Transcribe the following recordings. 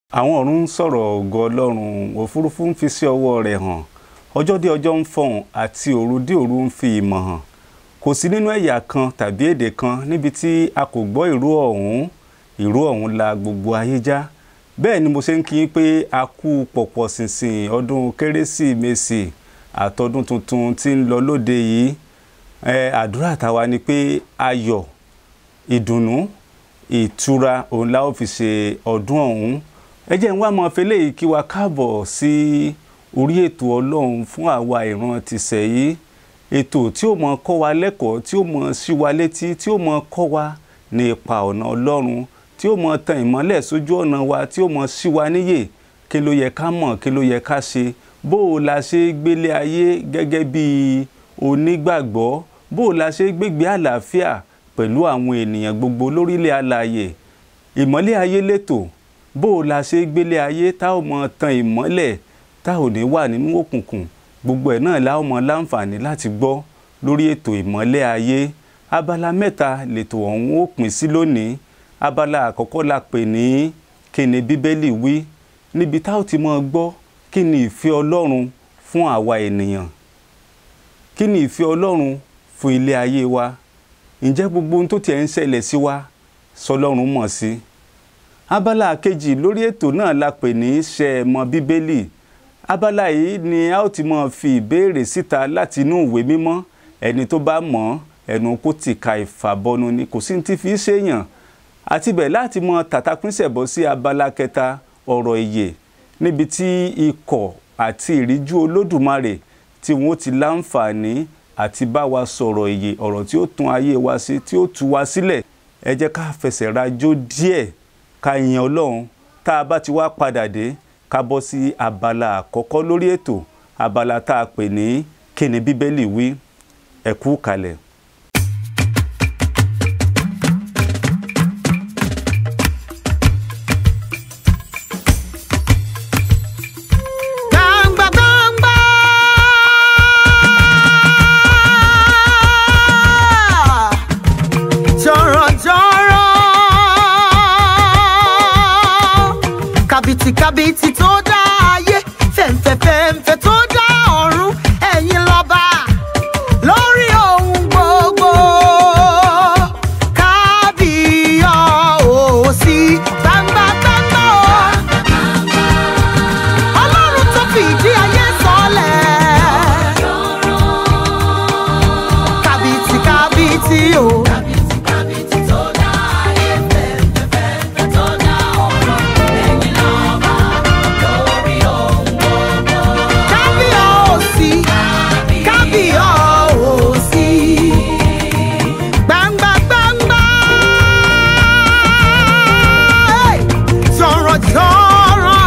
àwọn ọ̀run ń sọ̀rọ̀ ògo ọlọ́run òfurufú ń fi sí ọwọ́ rẹ̀ hàn ọjọ́ dé ọjọ́ ń fọhùn àti òru dé òru ń fi ìmọ̀ hàn kò sí nínú ẹ̀yà kan tàbí èdè kan níbi tí a kò gbọ́ ìró ọ̀hún ìró ọ̀hún la gbogbo ayé já bẹ́ẹ̀ ni mo ṣe ń kí yín pé a kú pọ̀pọ̀ ṣìnṣìn ọdún kérésìmesì àtọdún tuntun tí ń lọ lóde yìí ẹ àdúrà tàwa ni pé ayọ̀ ìdùnnú ìtura òun la ó fi ṣe ọdún ọ̀hún ẹ jẹ́ ń wá mọ́ fẹlẹ́ yìí kí wa káàbọ̀ sí orí ètò ọlọ́run fún àwa ìran tìṣẹ̀ yìí ètò tí ó mọ kọ́ wa lẹ́kọ̀ọ́ tí ó mọ sí wa létí tí ó mọ kọ́ wa ní ipa ọ̀nà ọlọ́run tí ó mọ tan ìmọ́lẹ̀ sójú ọ̀nà wa tí ó mọ sí wa níyè kí ló yẹ ká mọ̀ kí ló yẹ ká ṣe bó o la ṣe gbélé ayé gẹ́gẹ́ bí onígbàgbọ́ bó o la ṣe gbégbé àlàáfíà pẹ̀lú àwọn ènìyàn gbogbo lórílẹ̀ alààyè ìmọ́lẹ̀ ayé lẹ́tọ̀ọ́ bó o la ṣe gbélé ayé tá ò mọ tan ìmọ́lẹ̀ tá ò ní wà nínú òkùnkùn gbogbo ẹ̀ náà la ó mọ láǹfààní láti gbọ́ lórí ètò ìmọ́lẹ̀ ayé abala mẹ́ta lètò ọ̀hún ó pín sí lónìí abala àkọ́kọ́ la pè ní kí ni bíbélì wí níbi tá ò ti mọ gbọ́ kí ni ìfẹ́ ọlọ́run fún àwa ènìyàn kí ni ìfẹ́ ọlọ́run fún ilé ayé wa ǹjẹ́ gbogbo ohun tó tiẹ̀ ń ṣẹlẹ̀ sí wa sọlọ́run mọ̀ sí i abala kejì lórí ètò náà la pè ní ṣe ẹ mọ̀ bíbélì abala yìí ni a ó ti mọ̀ fi ìbéèrè síta láti inú ìwé mímọ́ ẹni tó bá mọ̀ ẹnu kó ti ka ìfàbọnu ni kò sí ní ti fi ṣèyàn àti bẹ̀ láti mọ̀ tàtàpínsẹ̀ bọ́ sí abala kẹta ọ̀rọ̀ ìyè níbi tí ikọ̀ àti ìríjú olódùmarè tí wọ́n ti láǹfààní àti bá wa sọ̀rọ̀ ìyè ọ̀rọ̀ tí ó tún ayé wa sí tí ó tú wa sílẹ̀ ẹ jẹ́ ká fẹsẹ̀ rajó díẹ̀ ká yin ọlọ́run tá a bá ti wá padà dé ká bọ́ sí abala àkọ́kọ́ lórí ètò abala tá a pè ní kí ni bíbélì wí ẹ kú kalẹ̀. Gbangba gbangba. Jọ̀rọ̀ jọ̀rọ̀. Kàbìtì kàbìtì tó dá ayé. Fẹ̀ǹfẹ̀ fẹ̀ǹfẹ̀ tó dá ọ̀run. Ẹ̀yin lọ́ba lórí ohun gbogbo. Kábíyọ̀ọ́sí. Gbangba gbangba o. Ọlọ́run tó fi ìdí ayé sọlẹ̀. Kàbìtì kàbìtì o. Kábíyọ̀ọ́sí. Kábíyọ̀ọ́sí. Gbangba gbangba. Hey! Jọ̀rọ̀ jọ̀rọ̀.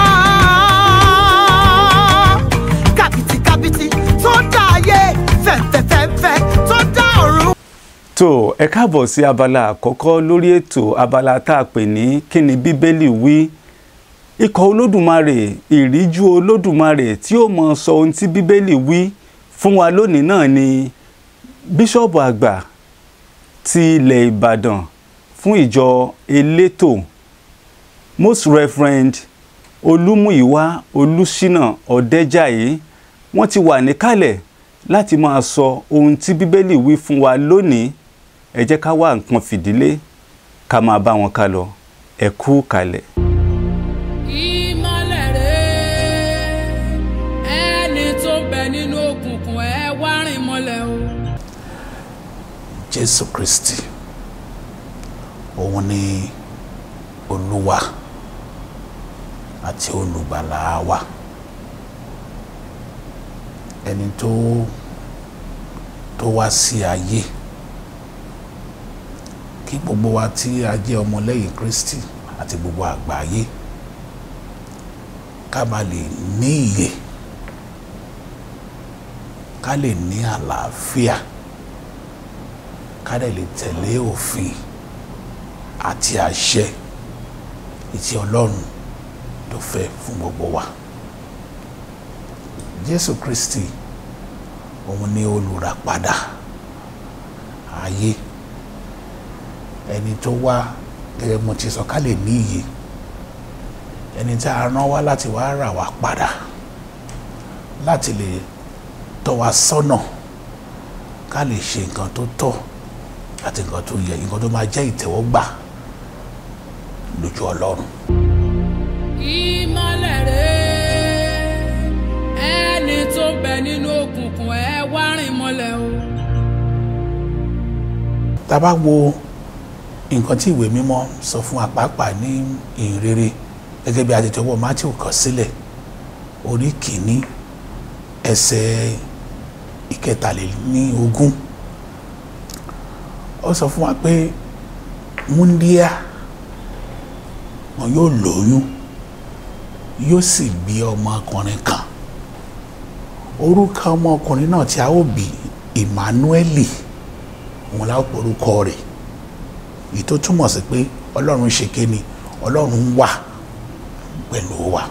Kàbìtì kàbìtì tó dá ayé. Fẹ̀fẹ̀ fẹ̀fẹ̀ tó dá ọ̀run. tó ẹ káàbọ̀ sí abala àkọ́kọ́ lórí ètò abala tá a pè ní kí ni bíbélì wí ikọ̀ olódùmarè ìríjú olódùmarè tí ó mọ sọ ohun tí bíbélì wí fún wa lónìí náà ni bíṣọ̀bù àgbà ti ilẹ̀ ìbàdàn fún ìjọ elétò most reverend olúmúyíwá olùṣínà ọ̀dẹ́jàyé wọ́n ti wà níkàlẹ̀ láti máa sọ ohun tí bíbélì wí fún wa lónìí ẹ jẹ́ ká wá nǹkan fìdílé ká máa bá wọn ká lọ ẹ kú kalẹ̀. ìmọ̀lẹ̀ rẹ̀ ẹni tó ń bẹ nínú òkùnkùn ẹ wá rìn mọ́lẹ̀ o. jésù kristi òun ni olúwa àti olùgbàlà wa ẹni tó tó wá sí ayé kí gbogbo wa tí a jẹ́ ọmọlẹ́yìn kristi àti gbogbo àgbáyé ká bá lè ní ìyè ká lè ní àlàáfíà ká dẹ̀ lè tẹ̀lé òfin àti àṣẹ ìtì ọlọ́run tó fẹ́ fún gbogbo wa jésù kristi òun ni olùràpadà ayé ẹni tó wá gẹ́gẹ́ mo ti sọ ká lè ní iyè ẹni tí a rán wá láti wá rà wá padà láti lè tọ́ wa sọ́nà ká lè ṣe nǹkan tó tọ́ àti nǹkan tó yẹ nǹkan tó máa jẹ́ ìtẹ́wọ́gbà lójú ọlọ́run. ìmọ̀lẹ̀ rẹ̀ ẹni tó ń bẹ nínú òkùnkùn ẹ wá rìn mọ́lẹ̀ o. tá a bá wo nǹkan tí ìwé mímọ́ sọ fún apápá ní ìrere gẹ́gẹ́ bí a ti tọwọ́ Matthew kọ sílẹ̀ orí kìíní ẹsẹ̀ ìkẹtàlélógún ó sọ fún wa pé múndíá wọn yóò lóyún yóò sì bí ọmọkùnrin kan orúkọ ọmọkùnrin náà tí a ó bí Emmanueli òun la ó porúkọ rẹ̀ èyí tó túmọ̀ sí pé ọlọ́run ṣe kéni ọlọ́run wà pẹ̀lú wa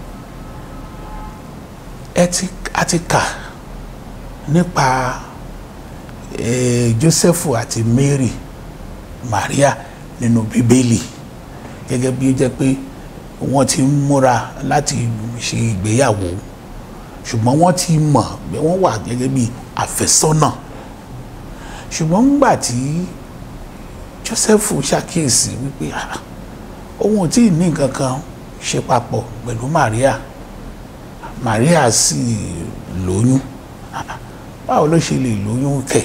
ẹ ti a ti kà nípa eh, Joseph àti Mary Maria nínú bíbélì gẹ́gẹ́ bí ó jẹ́ pé wọ́n ti ń múra láti ṣe ìgbéyàwó ṣùgbọ́n wọ́n ti mọ̀ pé wọ́n wà gẹ́gẹ́ bí àfẹ́sọ́nà ṣùgbọ́n ńgbà tí Joseph ṣàkíyèsí wípé ah, òun ò tí ì ní nǹkan kan ṣe papọ̀ pẹ̀lú Maria Maria sì lóyún Ah, báwo ló ṣe lè lóyún kẹ̀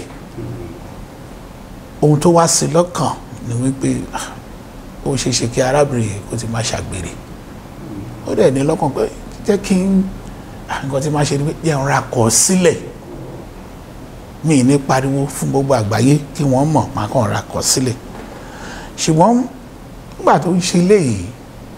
ohun tó wá sí lọ́kàn ni wípé ah, ó ṣe ṣe kí arábìnrin yìí kó ti máa ṣàgbèrè ó dẹ̀ ní lọ́kàn pé jẹ́ kí n ah, nǹkan tí máa ṣe ni pé jẹ́ n ra kọ̀ sílẹ̀ mi ní pariwo fún gbogbo àgbáyé kí wọ́n mọ̀ máa kàn ra kọ̀ sílẹ̀ ṣùgbọ́n nígbà tó ń ṣe léyìí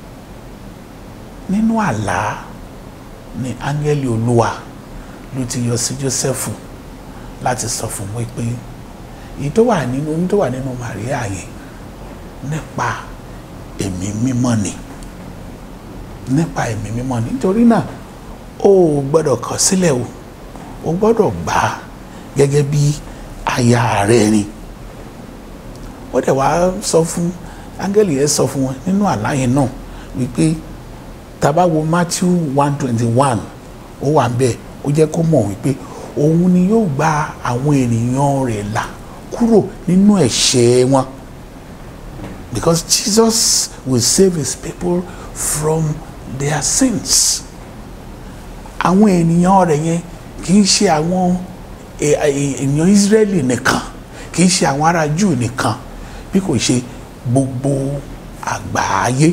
nínú àlá ni áńgẹ́lì olúwa ló ti yọ sí Jósẹ́fù láti sọ fún wọn pé èyí tó wà nínú oyún tó wà nínú Màríà yẹn nípa ẹ̀mí mímọ́ ni nípa ẹ̀mí mímọ́ ni nítorí náà o ò gbọ́dọ̀ kọ̀ sílẹ̀ o o gbọ́dọ̀ gbà á gẹ́gẹ́ bí aya rẹ ni ó dẹ̀ wá sọ fún áńgẹ́lì yẹn sọ fún wọn nínú àlá yẹn náà wípé tá bá wo Matthew one twenty one ó wà bẹ́ẹ̀ ó jẹ́ kó mọ̀ wípé òun ni yóò gba àwọn ènìyàn rẹ̀ là kúrò nínú ẹ̀ṣẹ̀ wọn because Jesus will save his people from their sins àwọn ènìyàn rẹ̀ yẹn kì í ṣe àwọn ènìyàn Israẹli nìkan kì í ṣe àwọn ará Júù nìkan bí kò ṣe gbogbo àgbáyé.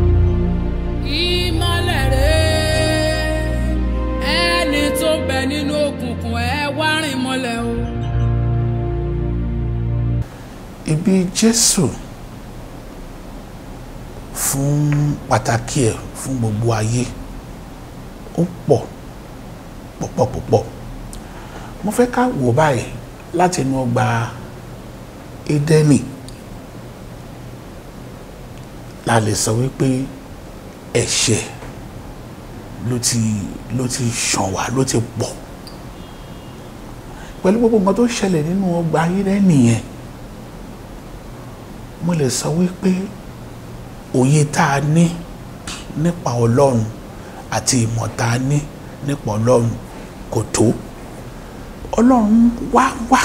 ìmọ̀lẹ̀ rẹ̀ ẹni tó ń bẹ nínú òkùnkùn ẹ wá rìn mọ́lẹ̀ o. ibi Jésù fún pàtàkì ẹ̀ fún gbogbo ayé ó pọ̀ púpọ̀ púpọ̀ mo fẹ́ ká wò báyìí láti inú ọgbà Édẹ́nì la lè sọ wípé ẹ̀ṣẹ̀ ló ti ló ti ṣàn wá ló ti pọ̀ pẹ̀lú gbogbo nǹkan tó ṣẹlẹ̀ nínú ọgbà Édẹ́nì yẹn mo lè sọ wípé òye tá a ní nípa Ọlọ́run àti ìmọ̀ tá a ní nípa Ọlọ́run kò tó Ọlọ́run wá wá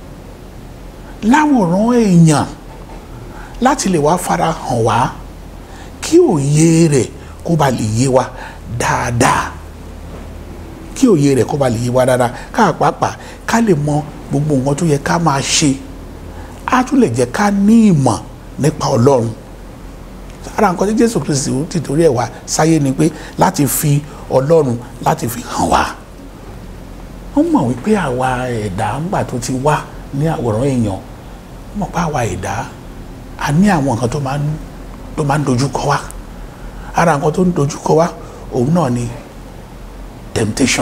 láwòrán èèyàn láti lè wá fara hàn wá kí òye rẹ̀ kó ba lè yé wa dáadáa kí òye rẹ̀ kó ba lè yé wa dáadáa ká pàápàá ká lè mọ gbogbo nǹkan tó yẹ ká máa ṣe á tún lè jẹ́ ká ní ìmọ̀ nípa Ọlọ́run ara nǹkan tí Jésù Kristi ti torí ẹ̀ wá sáyé ni pé láti fi Ọlọ́run láti fi hàn wá wọ́n mọ̀ wípé àwa ẹ̀dá ńgbà tó ti wá ní àwòrán èèyàn wọ́n mọ̀ pé àwa ẹ̀dá a ní àwọn nǹkan tó máa ń tó máa ń dojú kọ wá ara nǹkan tó ń dojú kọ wá òun náà ni temptation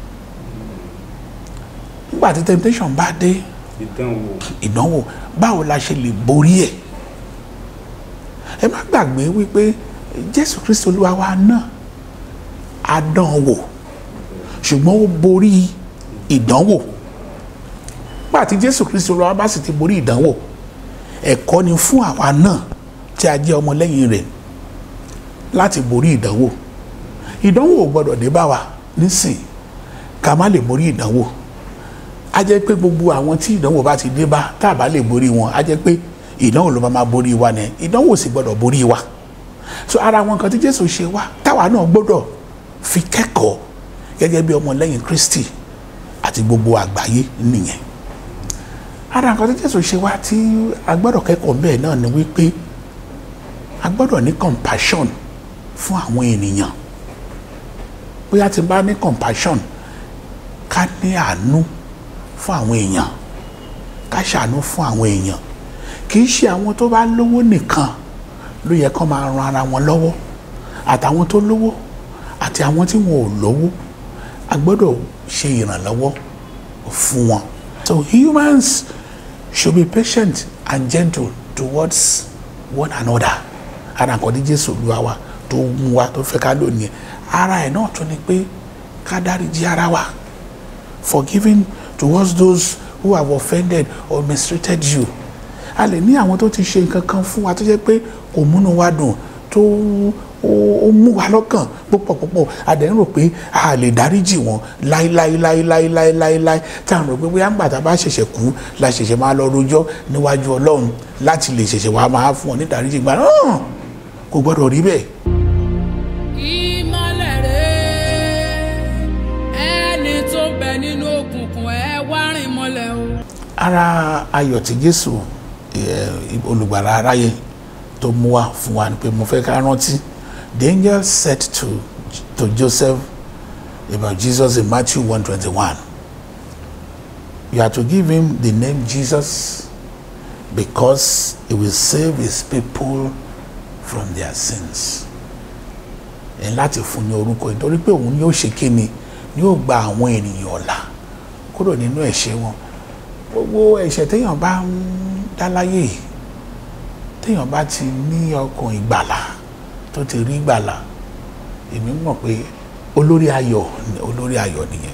nígbà tí temptation bá dé ìdánwò ìdánwò báwo la ṣe lè borí ẹ̀ ẹ má gbàgbé wípé Jésù Kristi Olúwa wa náà á dán wò ṣùgbọ́n ó borí ìdánwò nígbà tí Jésù Kristi Olúwa bá sì ti borí ìdánwò ẹ̀kọ́ ni fún àwa náà tí a jẹ́ ọmọlẹ́yìn rẹ̀ láti borí ìdánwò ìdánwò ò gbọdọ̀ dé bá wa nísìn ká má lè borí ìdánwò a jẹ́ pé gbogbo àwọn tí ìdánwò bá ti dé bá tá a bá lè borí wọn a jẹ́ pé ìdánwò ló máa máa borí wa ni ìdánwò sì gbọdọ̀ borí wa so ara àwọn nǹkan tí Jésù ṣe wá táwa náà gbọdọ̀ fi kẹ́kọ̀ọ́ gẹ́gẹ́ bí ọmọlẹ́yìn Kristi àti gbogbo àgbáyé nìyẹn ara nǹkan tí Jésù ṣe wá tí a gbọdọ̀ kẹ́kọ̀ọ́ bẹ́ẹ̀ náà ni wípé a gbọdọ̀ ní compassion fún àwọn ènìyàn bóyá tí n bá ní compassion ká ní àánú fún àwọn èèyàn ká ṣàánú fún àwọn èèyàn kì í ṣe àwọn tó bá lówó nìkan ló yẹ kó máa ran ara wọn lọ́wọ́ àtàwọn tó lówó àti àwọn tí wọn ò lówó a gbọ́dọ̀ ṣe ìrànlọ́wọ́ fún wọn. So humans should be patient and gentle towards one another. ara nǹkan tí Jésù lu wa tó mú wa tó fẹ́ ká lónìí ara ẹ̀ náà tún ni pé ká dáríjì ara wa forgiving towards those who have offended or mistreated you a lè ní àwọn tó ti ṣe nǹkan kan fún wa tó jẹ́ pé kò múnú wa dùn tó ó mú wa lọ́kàn púpọ̀ púpọ̀ a dẹ̀ ń rò pé a lè dáríjì wọn láíláíláíláíláíláí tí a rò pé bóyá ńgbà tá a bá ṣẹ̀ṣẹ̀ kú la ṣẹ̀ṣẹ̀ máa lọ rojọ́ níwájú Ọlọ́run láti lè ṣẹ̀ṣẹ̀ wá máa fún ọ ní dáríjì gbà náà kò gbọ́dọ̀ rí bẹ́ẹ̀. ìmọ̀lẹ̀ rẹ̀ ẹni tó bẹ nínú òkùnkùn ẹ wá rìn mọ́lẹ̀ o. ara ayọ̀ tí Jésù olùgbàlà aráyé tó mú wá fún wa ni pé mo fẹ́ ká rántí the angel said to to Joseph about Jesus in Matthew one twenty one you are to give him the name Jesus because he will save his people from their sins ẹ̀ láti fún ní orúkọ nítorí pé òun yóò ṣe kíni yóò gba àwọn ènìyàn ọ̀la kúrò nínú ẹ̀ṣẹ̀ wọn gbogbo ẹ̀ṣẹ̀ téèyàn bá ń dá láyé téèyàn bá ti ní ọkàn ìgbàlà tó ti rí ìgbàlà èmi mọ̀ pé olórí ayọ̀ olórí ayọ̀ nìyẹn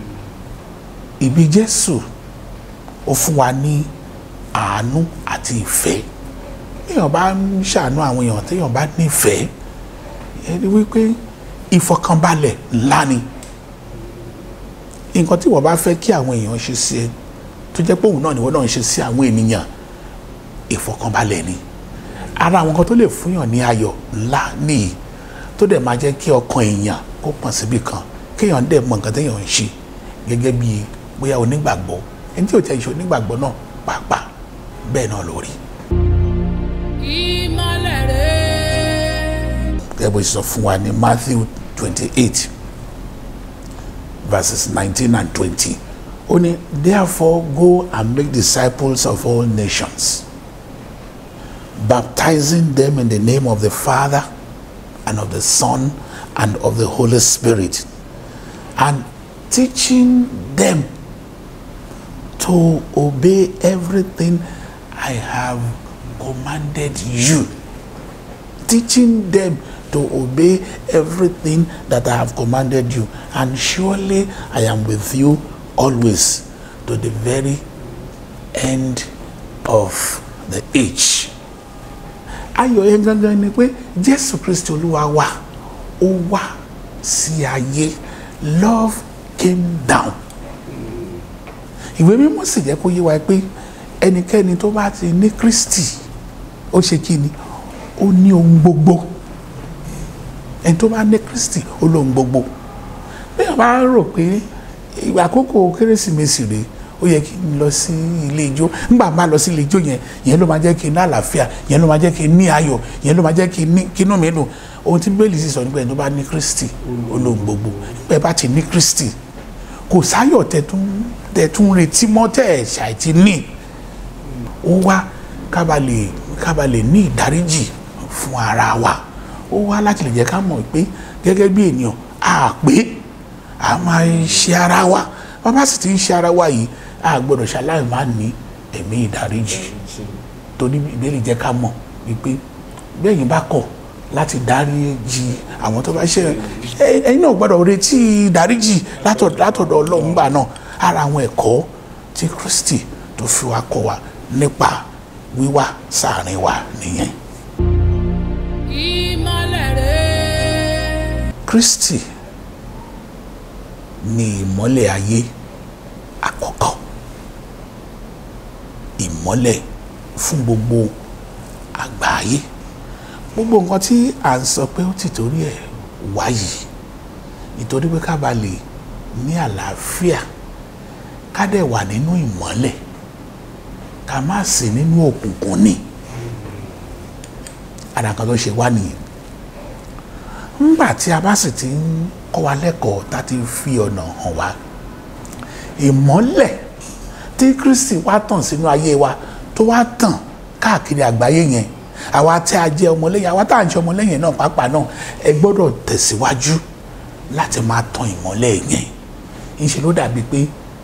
ìbí Jésù ó fún wa ní àánú àti ìfẹ́ téèyàn bá ń ṣàánú àwọn èèyàn téèyàn bá nífẹ̀ẹ́ ẹni wípé ìfọkànbalẹ̀ ńlá ni nǹkan tí wọ́n bá fẹ́ kí àwọn èèyàn ṣe sí ẹ tó jẹ́ pé òun náà ni wọ́n náà ń ṣe sí àwọn ènìyàn ìfọkànbalẹ̀ ni ara àwọn kan tó lè fúnyàn ní ayọ̀ ńlá nìyí tó dẹ̀ máa jẹ́ kí ọkàn èèyàn kó pọ̀n síbi kan kéèyàn dẹ̀ mọ nǹkan téèyàn ń ṣe gẹ́gẹ́ bí bóyá onígbàgbọ́ ẹni tí ò tẹ́ ìṣe onígbàgbọ́ náà pàápàá bẹ́ẹ̀ náà lórí. ìmọ̀lẹ̀ rẹ̀. gẹ́gẹ́ bó ṣe sọ fún wa ní Matthew twenty eight verses nineteen and twenty ó ní therefore go and make disciples of all nations baptizing them in the name of the Father and of the Son and of the Holy Spirit and teaching them to obey everything I have commanded you teaching them to obey everything that I have commanded you. And surely I am with you always to the very end of the age. Ayọ̀ yẹn gangan ni pé Jésù Kristi Olúwa wa ó wá sí ayé love came down. Ìwé mímọ́ sì jẹ́ kó yé wa pé ẹnikẹ́ni tó bá ti ní Kristi ó ṣe kí ni ó ní ohun gbogbo ẹni tó bá ní Kristi ó lóhun gbogbo bẹ́ẹ̀ bá rò pé ìgbà àkókò kérésìmesì rèé ó yẹ kí n lọ sí ilé ijó nígbà máa lọ sí ilé ijó yẹn yẹn ló máa jẹ́ kí n ní àlàáfíà yẹn ló máa jẹ́ kí n ní ayọ̀ yẹn ló máa jẹ́ kí n ní kínú mi dùn ohun tí bẹ́ẹ̀lì sì sọ nígbà yẹn tó bá ní Kristi ó lóhun gbogbo nígbà bá ti ní Kristi kò sáyọ̀ tẹ̀tún tẹ̀tún retí mọ́ tẹ̀ ṣàìtì ní ó wá kábàlè kábàlè ní ìdáríjì fún ara wa ó wá láti lè jẹ́ ká mọ̀ pé gẹ́gẹ́ bí ènìyàn a pé a máa ṣe ara wa bàbá sì ti ń ṣe ara wa yìí a gbọ́dọ̀ ṣaláì má ní ẹ̀mí ìdáríjì torí ìbéèrè jẹ́ ká mọ̀ wípé bẹ́ẹ̀yìn bá kọ̀ láti dáríjì àwọn tó bá ṣe ẹ̀yin náà gbọ́dọ̀ retí ìdáríjì látọ̀dọ̀ Ọlọ́run gbà náà ara àwọn ẹ̀kọ́ tí Kristi tó fi wá kọ́ wa nípa wíwá sáàrin wa nìyẹn. ìmọ̀lẹ̀ rẹ̀. Kristi ni ìmọ́lẹ̀ ayé àkọ́kọ́ ìmọ́lẹ̀ fún gbogbo àgbáyé gbogbo nǹkan tí à ń sọ pé ó ti torí ẹ̀ wáyé nítorí pé ká ba lè ní àlàáfíà ká dẹ̀ wà nínú ìmọ́lẹ̀ ká má sí nínú òkùnkùn ni àdàkan tó ṣe wá nìyẹn ńgbà tí a bá sì ti ń kọ́ wa lẹ́kọ̀ọ́ tá a ti fi ọ̀nà hàn wá ìmọ́lẹ̀ tí Kristi wá tàn sínú ayé wa tó wá tàn káàkiri àgbáyé yẹn àwa tí a jẹ́ ọmọlẹ́yìn àwa tá à ń ṣe ọmọlẹ́yìn náà pàápàá náà ẹ gbọ́dọ̀ tẹ̀síwájú láti máa tan ìmọ́lẹ̀ yẹn ńṣe ló dàbí pé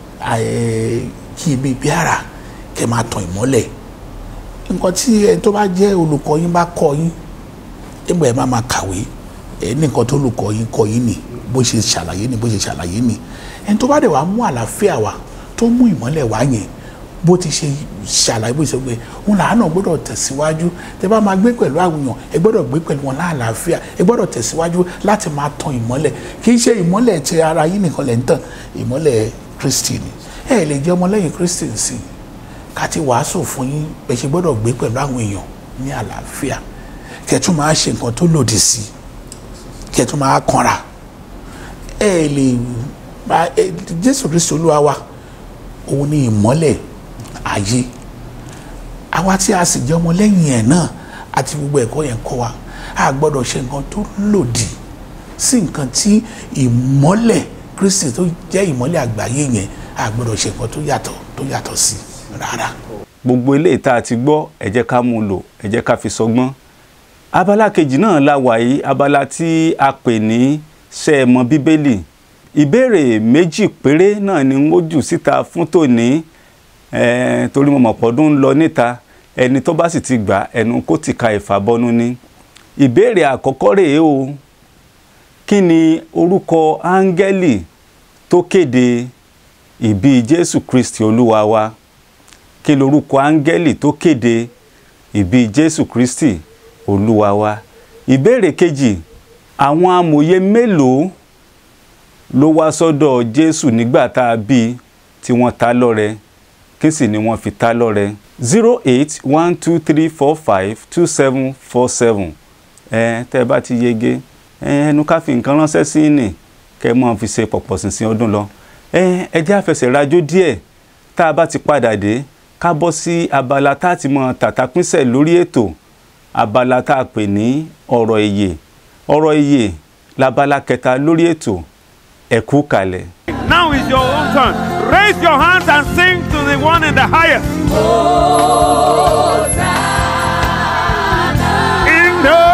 kí ibi bí ara kẹ́ máa tan ìmọ́lẹ̀ nǹkan tí ẹ tó bá jẹ́ olùkọ́ yín bá kọ́ yín ẹgbẹ́ ẹ má máa kàwé ẹ ní nǹkan tó olùkọ́ yín kọ́ yín ni bó ṣe ṣàlàyé ni bó ṣe ṣàlàyé ni ẹni tó bá dẹ̀ wá mú àlàáfíà wá tó mú ìmọ́lẹ̀ wá yẹn bó ti ṣe ṣàlàyé bó ṣe gbé òun làánà gbọ́dọ̀ tẹ̀síwájú tẹ bá máa gbé pẹ̀lú àwùyàn ẹ gbọ́dọ̀ gbé pẹ̀lú wọn láàlàáfíà ẹ gbọ́dọ̀ tẹ̀síwájú láti máa tan ìmọ́lẹ̀ kì í ṣe ìmọ́lẹ̀ ti ara yín nìkan lẹ́ ń tàn ìmọ́lẹ̀ Kristi ni ẹ lè jẹ́ ọmọlẹ́yìn Kristi sí ká ti wàásù fún yín ẹ ṣe gbọ́dọ̀ gbé pẹ̀lú àwọn èèyàn ní àlàáfíà kẹtù máa ṣe nǹkan tó lòdì sí kẹtù máa kanra ẹ lè Jésù Kristi Olúwa wa òun ni ìmọ́lẹ̀ ayé àwa tí a sì jẹ́ ọmọ lẹ́yìn ẹ̀ náà àti gbogbo ẹ̀kọ́ yẹn kọ́ wa a gbọ́dọ̀ ṣe nǹkan tó lòdì sí nǹkan tí ìmọ́lẹ̀ Kristi tó jẹ́ ìmọ́lẹ̀ àgbáyé yẹn a gbọ́dọ̀ ṣe nǹkan tó yàtọ̀ tó yàtọ̀ sí rárá. gbogbo eléyìí tá a ti gbọ́ ẹ jẹ́ ká mú un lò ẹ jẹ́ ká fi sọgbọ́n abala kejì náà la wà yìí abala tí a pè ní ṣé ẹ mọ̀ bíbélì ìbéèrè méjì péré náà ni ó jù síta fún tòní Eh, torí mo mọ̀ pọ́dún ń lọ níta ẹni tó bá sì ti gbà ẹnu kó ti ka ìfàbọnú ni ìbéèrè àkọ́kọ́ rèé o kí ni orúkọ áńgẹ́lì tó kéde ìbí Jésù Kristi Olúwa wa kí lorúkọ áńgẹ́lì tó kéde ìbí Jésù Kristi Olúwa wa ìbéèrè kejì àwọn amòye mélòó ló wá sọ́dọ̀ Jésù nígbà tá a bí tí wọ́n ta lọ́rẹ kí sì ni wọ́n fi ta lọ́rẹ zero eight one two three four five two seven four seven ẹ tẹ́ ẹ bá ti yege ẹ ẹnu ká fi nǹkan ránṣẹ́ sí ní kẹ́ ẹ máa fi ṣe pọ̀pọ̀ ṣìnṣìn ọdún lọ ẹ ẹ jẹ́ àfẹsẹ̀ rajó díẹ̀ tá a bá ti padà dé ká bọ́ sí abala tá a ti mọ tàtàpínsẹ̀ lórí ètò abala tá a pè ní ọ̀rọ̀ ìyè ọ̀rọ̀ ìyè labala kẹta lórí ètò ẹ kú kalẹ̀. Now is your own turn. Raise your hands and sing to the one in the highest. In the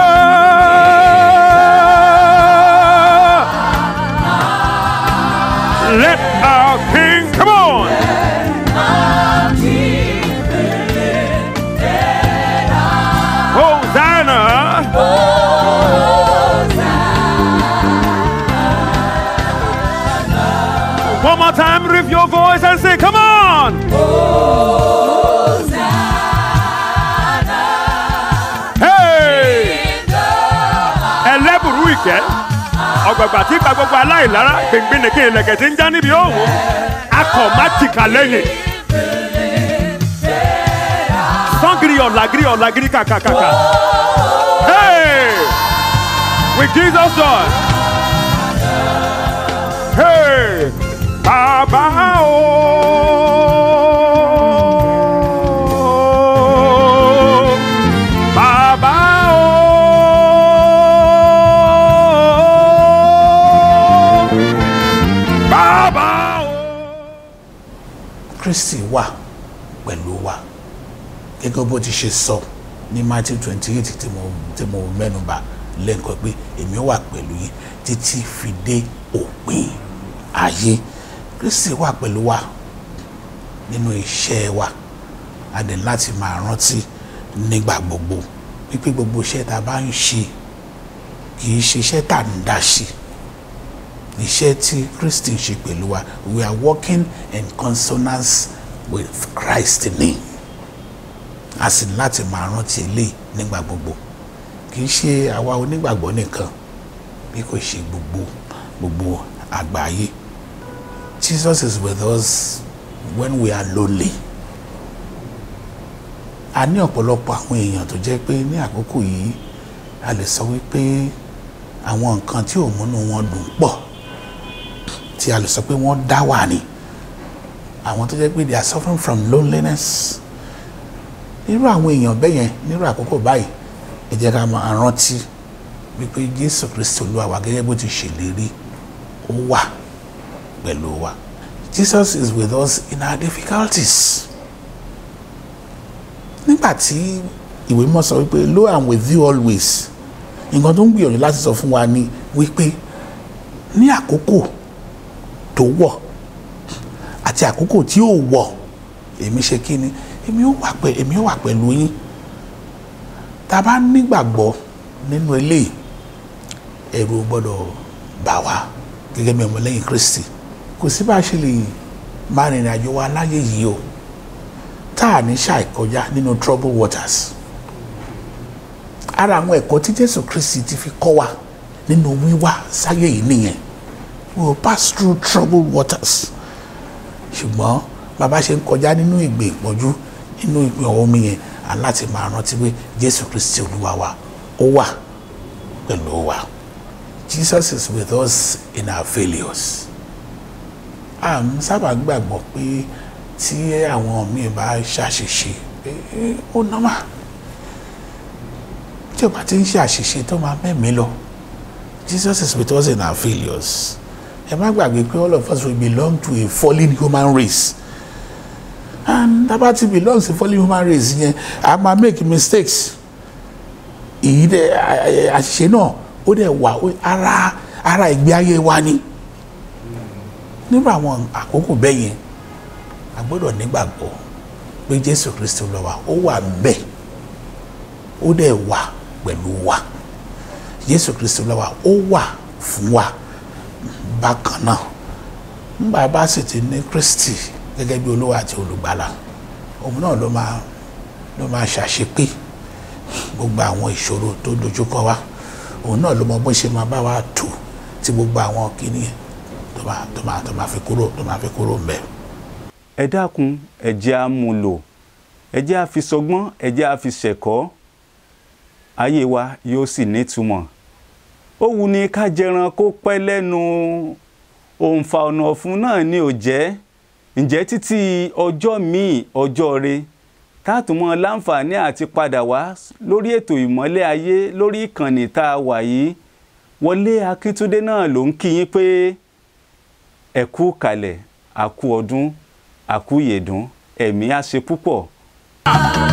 Let our King come on. Hosanna. One more time, lift your voice and say, Come on! Hey! ẹlẹ́bùrú ìkẹ́ ọ̀gbàgbà tí gba gbogbo aláìlára gbìngbìnìkì ìlẹ̀kẹ̀ tí ń já níbi òwò akọ̀ má tìkà lẹ́yìn. sọ́ngìrì ọ̀làgìrì ọ̀làgìrì kàkàkàkà. Hey! With Jesus joy. Hey! Bàbá o. Bàbá o. Bàbá o. Kristi wà pẹ̀lú wa gẹ́gẹ́ bó ti ṣe sọ ní Matthew twenty eight tí mo tí mo mẹ́nuba lẹ́ǹkan pé èmi wà pẹ̀lú yín títí fi dé òpin ayé Kristi wà pẹ̀lú wa nínú iṣẹ́ wa a dẹ̀ láti máa rántí nígbà gbogbo wípé gbogbo iṣẹ́ tá a bá ń ṣe kì í ṣe iṣẹ́ tá a ń dá ṣe iṣẹ́ tí Kristi ń ṣe pẹ̀lú wa we are working in consonance with Christ ní a sì ní láti máa rántí eléyìí nígbà gbogbo kì í ṣe àwa onígbàgbọ́ nìkan bí kò ṣe gbogbo gbogbo àgbáyé Jesus is with us when we are lonely a ní ọ̀pọ̀lọpọ̀ àwọn èèyàn tó jẹ́ pé ní àkókò yìí a lè sọ wípé àwọn nǹkan tí ò múnú wọn dùn pọ̀ tí a lè sọ pé wọ́n dá wà ní àwọn tó jẹ́ pé they are suffering from loneliness nírú àwọn èèyàn bẹ́ẹ̀ yẹn nírú àkókò báyìí ẹ jẹ́ ká máa rántí wípé Jésù Kristi Olúwa wa gẹ́gẹ́ bó ti ṣèlérí ó wà pẹ̀lú wa Jesus is with us in our difficulties nígbà tí ìwé mímọ́ sọ wípé lo am with you always nǹkan tó ń gbìyànjú láti sọ fún wa ni wípé ní àkókò tó wọ̀ àti àkókò tí ò wọ̀ èmi ṣe kí ni èmi ó wà pẹ̀ èmi ó wà pẹ̀lú yín tá a bá nígbàgbọ́ nínú eléyìí ẹ̀rù ò gbọ́dọ̀ bà wá gẹ́gẹ́ bí ọmọlẹ́yìn Kristi kò sí bá a ṣe lè máa rìnrìn àjò wa láyé yìí o tá a ní ṣàìkọjá nínú trouble waters ara àwọn ẹ̀kọ́ tí Jésù Kristi ti fi kọ́ wa nínú wíwá sáyé yìí nìyẹn we will pass through troubled waters ṣùgbọ́n bàbá ṣe ń kọjá nínú ìgbè ìpọ́njú nínú ìgbè omi yẹn aláti máa rántí pé Jésù Kristi Olúwa wa ó wà pẹ̀lú wa Jesus is with us in our failures à ń sábà gbàgbọ́ pé tí àwọn míì bá ṣàṣìṣe ó nọ́mà tí o bá ti ń ṣe àṣìṣe tó máa mẹ́mìí lọ Jesus is with us in our failures ẹ má gbàgbé pé all of us we belong to a fallen human race and tábà ti belong to fallen human race yẹn a máa make mistakes èyí dẹ àṣìṣe náà ó dẹ̀ wà ara ara ìgbé ayé wa ni nínú àwọn àkókò bẹ́ẹ̀ yẹn a gbọ́dọ̀ nígbàgbọ́ pé Jésù Kristi Olúwa ó wà bẹ́ẹ̀ ó dẹ̀ wà pẹ̀lú wa Jésù Kristi Olúwa ó wà fún wa bákan náà nígbà bá sì ti ní Kristi gẹ́gẹ́ bí Olúwa àti olùgbàlà òun náà ló máa ló máa ṣàṣepé gbogbo àwọn ìṣòro tó dojúkọ wa òun náà ló mọ bó ṣe máa bá wa tù tí gbogbo àwọn kìíní tó máa tó máa tó máa fi kúrò tó máa fi kúrò mbẹ. ẹ dákun ẹ jẹ́ á mú lò ẹ jẹ́ á fi sọgbọ́n ẹ jẹ́ á fi ṣẹ̀kọ́ ayé wa yóò sì nítumọ̀ ó wù ní ká jẹran kó pẹ́ lẹ́nu òǹfà ọ̀nà ọ̀fun náà ni ò jẹ́ ǹjẹ́ títí ọjọ́ míì ọjọ́ re táàtúmọ̀ láǹfààní àti padà wá lórí ètò ìmọ́lẹ̀ ayé lórí ìkànnì tá a wà yìí Wọlé Akíntúndé náà ló ń kí yín pé ẹ kú kalẹ̀ àkú ọdún àkú yèdún ẹ̀mí á ṣe púpọ̀.